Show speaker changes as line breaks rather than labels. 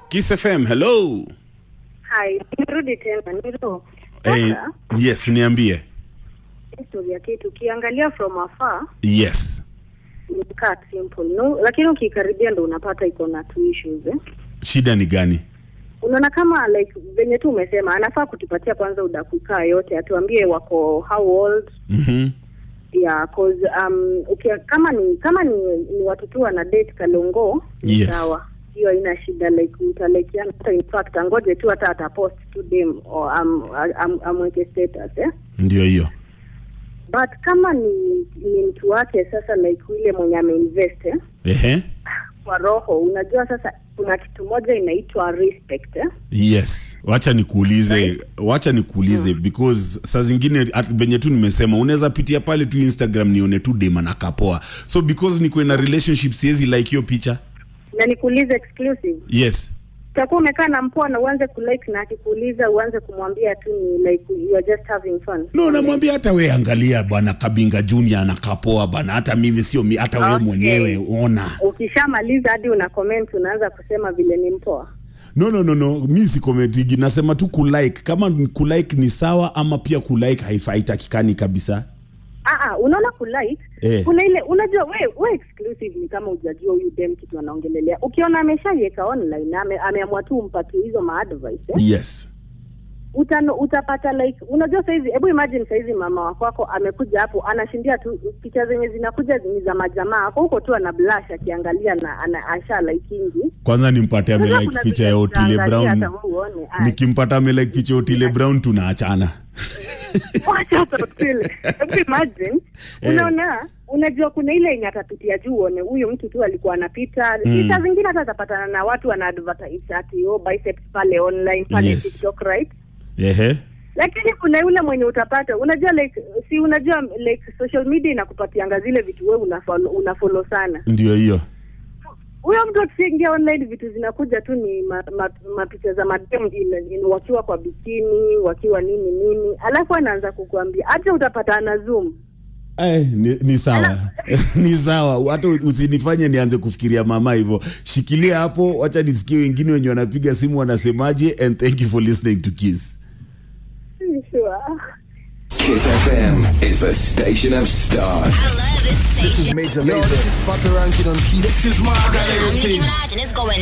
Kiss FM, hello.
Hai, nirudi tena nilo.
Eh,
Sasa
yes, niambie.
historia kitu ukiangalia from afar
Yes.
ni cut simple no, lakini ukikaribia ndo unapata iko na two issues eh.
Shida ni gani?
Unaona kama like venye tu umesema anafaa kutupatia kwanza udakukaa yote atuambie wako how old
Mhm.
yeah cause um ukia, kama ni kama ni, ni watu tu wana date kalongo ni
Yes.
sawa hiyo haina shida like mtalekiana hata in fact angoje tu hata atapost tu dem or am, am, amweke status eh
Ndio hiyo.
but kama ni ni mtu wake sasa like yule mwenye ameinvest eh,
Ehe.
kwa roho unajua sasa kuna kitu moja inaitwa respect eh?
Yes. Wacha nikuulize, wacha nikuulize because saa zingine at- venye tu nimesema unaweza pitia pale tu Instagram nione tu dema na kapoa. So because niko in a relationship siwezi like hiyo picha.
na nikuulize exclusive
Yes.
utakuwa umekaa na mpoa na uanze kulike na akikuuliza uanze kumwambia tu ni like you are just having fun
No, namwambia hata we angalia bwana Kabinga Junior anakapoa bana, hata mimi sio mi, hata we
Okay.
mwenyewe ona.
ukishamaliza hadi una comment unaanza kusema vile ni mpoa
No, no, no, no, mi sikometigi, nasema tu kulike. Kama ni kulike ni sawa, ama pia kulike haifa- haitakikani kabisa.
Ah, ah, unaona kulike
Eh.
kuna ile unajua we, we exclusive ni kama hujajua huyu dem kitu anaongelelea ukiona ameshaiweka online ame, ameamua tu umpatie hizo maadvice eh?
Yes.
Utano, utapata like unajua saizi hebu imagine saizi mama wako wako amekuja hapo anashindia tu picha zenye zinakuja ni za majamaa ako huko tu ana blush akiangalia na ana asha likingi
Kwanza nimpate ame
Unajua
like
kuna
picha
vile
ya Otile
utaangalia
Brown.
hata wewe uone, ai.
Nikimpata ame like picha ya Otile Brown tunaachana.
Wacha utotile. Hebu imagine
Eh.
unaona unajua kuna ile yenye atapitia juu uone huyu mtu tu alikuwa anapita
Mm.
picha zingine hata atapatana na watu wana advertise ati oh biceps pale online pale
Yes.
TikTok right
Ehe.
lakini kuna yule mwenye utapata unajua like si unajua like social media inakupatianga zile vitu wewe unafollow unafollow sana
Ndio hiyo.
huyo mtu akiingia online vitu zinakuja tu ni mapicha ma, mapicha za madem in- in- wakiwa kwa bikini wakiwa nini nini alafu anaanza kukuambia hata utapatana zoom
Eh, ni, ni sawa ni sawa, hata usinifanye nianze kufikiria mama hivyo. Shikilia hapo, wacha nisikie wengine wenye wanapiga simu wanasemaje, and thank you for listening to Kiss.
sure.
Kiss FM is the station of stars.
I love this station.
Major, major. This is Butter Ranking on Kiss.
I'm Nicki Minaj and it's going